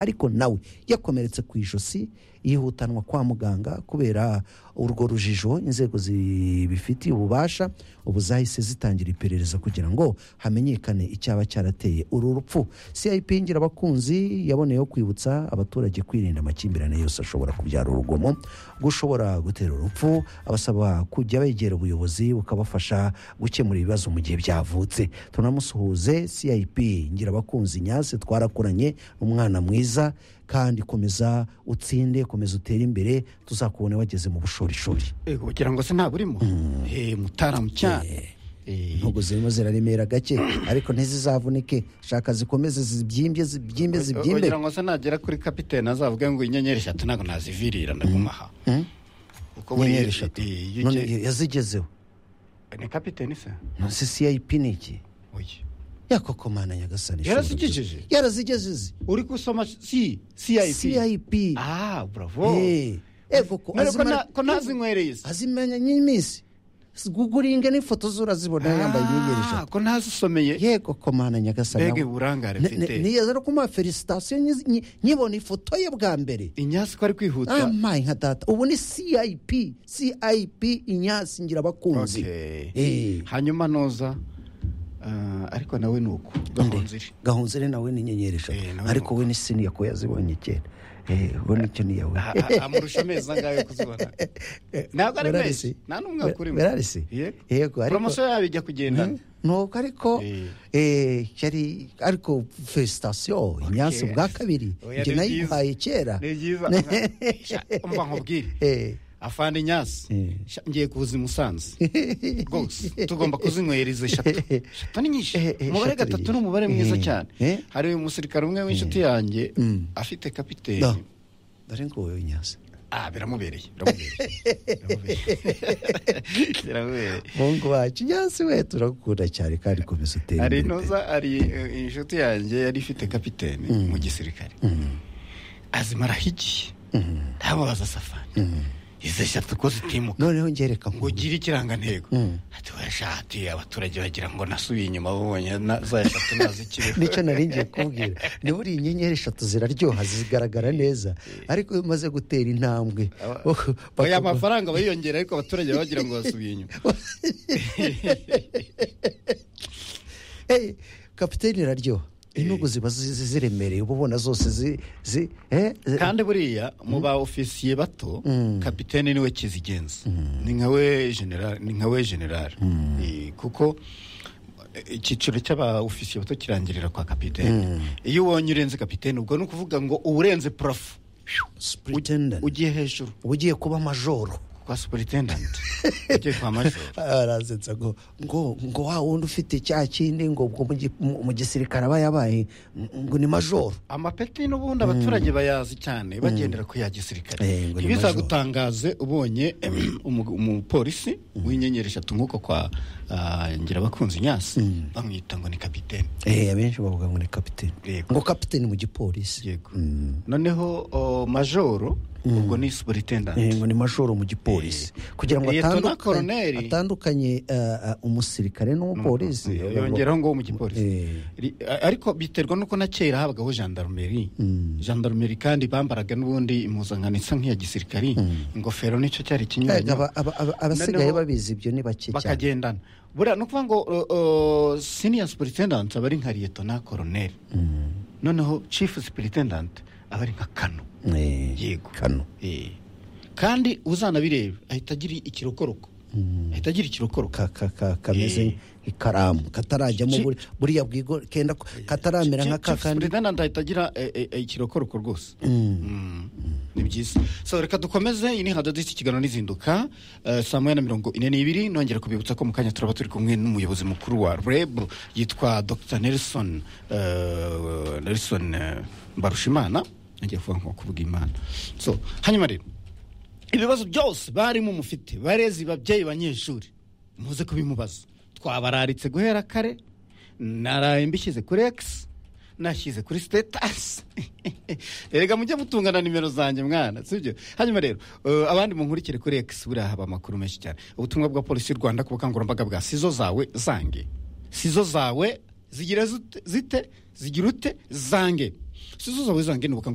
ariko nawe yakomeretse ku ijosi yihutanwa kwa muganga kubera urwo rujijo inzego zibifitiye ububasha ubu zahise zitangira iperereza kugira ngo hamenyekane icyaba cyarateye uru rupfu cip ngira abakunzi yaboneyeho kwibutsa abaturage kwirinda amakimbirane yose ashobora kubyara urugomo gushobora gutera urupfu abasaba kujya begera ubuyobozi bukabafasha gukemura ibibazo mu gihe byavutse tunamusuhuze cip ngira abakunzi nyase twarakoranye umwana mwiza kandi komeza utsinde komeza utere imbere tuzakubona wageze mu bushorishori Ego ugira ngo se ntabwo urimo Eh, mutaramu cyane Eh, ntabwo zirimo ziraremera gake ariko ntizizavunike shaka zikomeze zibyimbye zibyimbye zibyimbye ugira ngo se nagera kuri kapitene azavuge ngo inyenyeri eshatu ntabwo nazivirira ndaguma aha kuko buriya inyenyeri eshatu eh, iyo none ugiye- yazigezeho ni kapitene se nonse cip ni iki Oya. yakokomana nyagasani ishobora kugira- Yarazigejeje? yarazigejeje uri gusoma si cip cip ah bravo Eh, ego ko None ko azimara- nta- ko ntazinywereye se azimenya n'iminsi guguringa n'ifoto zurazibona yambaye inyenyeri Ah, eshatu ko ntazisomeye yego komana nyagasani mbega nawe- uburangare Ne- ne- mfite niyazara kumuha felicitasiyo nyi- nyi- nkibona ifoto ye bwa mbere inyasi ko ari kwihuta amaye nka data ubu ni cip cip inyasi ngira abakunzi Okay. Eh. hanyuma noza ah, ariko nawe ni uko gahunziri gahunzire nawe ni inyenyeri eshatu Eh, nawe ni ariko we ni siniya ko yazibonye kera Eh, we nicyo niyawe amurusha amezi angahe yo kuzibona ntabwo ari menshi nta n'umwe wakurimo berarisi Yeah. yego ariko poromosiyo yabo ijya kugendana nuko ariko Eh. eh, yari ariko felicitasiyo imyansi bwa kabiri Oya, njye ni byiza. nayiguhaye kera ni byiza Sha, umva nkubwire Eh. afande inyasi Eh. Sha, ngiye kuza i musanze rwose tugomba kuzinywereza eshatu eshatu ni nyinshi Eh, eh, eshatu umubare ni gatatu nyinshi. ni umubare mwiza Eh, cyane eh. hari uyu musirikare umwe w'inshuti yanjye afite No. kapiteni dore nguwo inyasi ah biramubereye biramubereye biramubereye biramubereye mungu wacu inyasi we turagukunda cyane kandi komeza utere hari imbere pe. intuza hari eh, inshuti yanjye yari ifite kapiteni mu gisirikare azima arahigiye ntamubaza safani izi eshatu ko zitimuka noneho ngereka ngo ugire ikirangantego ati washati abaturage bagira ngo nasubiye inyuma babonye na- za eshatu nazikiriho nicyo nari ngiye kubwira niba uri inyenyeri eshatu ziraryoha zigaragara neza ariko iyo umaze gutera intambwe oya amafaranga bayiyongera ariko abaturage bagira ngo basubiye inyuma Hey, kapiteni iraryoha inugu ziba zi- zi- ziremereye uba ubona zose zi zi eh, zi- kandi buriya mu ba ofisiye bato kapitene niwe kizigenza ni nka we general ni nka we general Eh, kuko eh, icyiciro cy'aba ofisiye bato kirangirira kwa kapitene iyo ubonye urenze kapitene ubwo ni ukuvuga ngo uba urenze purafo Superintendent. ugiye hejuru uba ugiye kuba majoro kwa superintendenti ugiye kwa majoro arasetsa ngo ngo ngo wa wundi ufite cya kindi ngo ubwo mu gi- mu- mu gisirikare aba yabaye ngo ni majoro amapeti n'ubundi abaturage bayazi cyane bagendera ku ya gisirikare Eh, ngo ni ntibizagutangaze ubonye umu- umupolisi w'inyenyeri eshatu nk'uko kwa ah, ngirabakunzi nyasi bamwita ngo ni kapitene eh abenshi bavuga ngo ni kapiteni Yego. ngo kapiteni mu gipolisi yego noneho o, majoro ubwo ni superintendant Eh, ngo ni majoro mu gipolisi kugira ngo Liyetona atandukanye- koloneli. atandukanye eh, eh, umusirikare n'umupolisi Eh, yongeraho ngo mu gipolisi Eh. Ri- a- ariko biterwa nuko na kera habagaho gendarmerie gendarmerie kandi bambaraga n'ubundi impuzankano isa nk'iya gisirikari ingofero nicyo cyari Erega ikinyuranyo aba- aba- aba- abasigaye Noneho- babizi ibyo ni bake cyane bakagendana buriya ni ukuvuga ngo uh, uh, senior superintendent aba ari nka liyetona koroneri noneho chief superintendent aba ari nka kano Eh, yego kano Eh. kandi uzanabireba ahita agira ikirokoroko ahita agira ikirokoroko ka- ka- ka- kameze Eh. nk'ikaramu katarajyamo Ki- buri- buriya bwigo kenda ko- kataramera nka ka chief kandi superintendent ahita agira eh, eh, eh, ikirokoroko rwose Mm. ni byiza so reka dukomeze iyi ni hadodo y'iki kiganiro n'izinduka eh, saa moya na mirongo ine n'ibiri nongera kubibutsa ko mu kanya turaba turi kumwe n'umuyobozi mukuru wa reb yitwa dr nelson eh, nelson eh, mbarushimana ngiye kuvuga nko kuvuga imana so hanyuma rero ibibazo byose barimo mufite barezi babyeyi banyeshuri muze kubimubaza twabararitse guhera kare naraye mbishyize kuri x nashyize kuri sitetasi erega mujye mutungana nimero zanjye mwana sibyo hanyuma rero eh, abandi munkurikire kuri x buriya haba amakuru menshi cyane ubutumwa bwa polisi y'u rwanda ku bukangurambaga bwa sizo zawe zange sizo zawe zigira zute- zite zigira ute zange sizo zawe zangenuka ngo